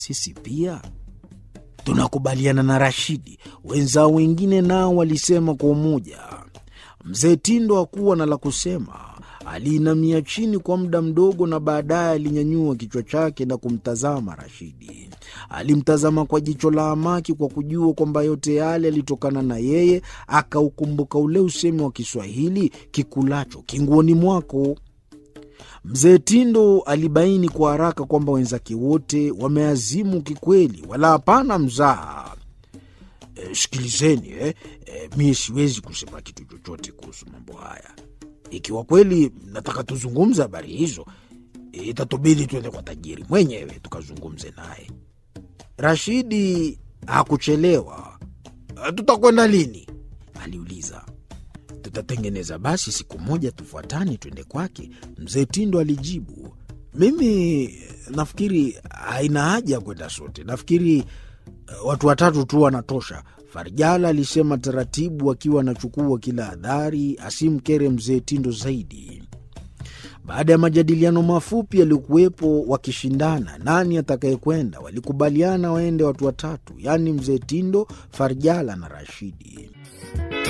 Sisi pia tunakubaliana na Rashidi. Wenzao wengine nao walisema kwa umoja. Mzee Tindo hakuwa na la kusema. Aliinamia chini kwa muda mdogo, na baadaye alinyanyua kichwa chake na kumtazama Rashidi. Alimtazama kwa jicho la hamaki, kwa kujua kwamba yote yale yalitokana na yeye. Akaukumbuka ule usemi wa Kiswahili, kikulacho kinguoni mwako. Mzee Tindo alibaini kwa haraka kwamba wenzake wote wameazimu kikweli, wala hapana mzaha. E, sikilizeni eh, e, mie siwezi kusema kitu chochote kuhusu mambo haya. Ikiwa kweli nataka tuzungumze habari hizo, e, itatubidi tuende kwa tajiri mwenyewe tukazungumze naye. Rashidi hakuchelewa. Tutakwenda lini? aliuliza. Tutatengeneza basi siku moja tufuatane twende kwake, mzee Tindo alijibu. Mimi nafikiri haina haja ya kwenda sote, nafikiri uh, watu watatu tu wanatosha, Farjala alisema taratibu, akiwa anachukua kila hadhari asimkere mzee Tindo zaidi. Baada ya majadiliano mafupi yaliokuwepo wakishindana nani atakayekwenda, walikubaliana waende watu watatu, yaani mzee Tindo, Farjala na Rashidi.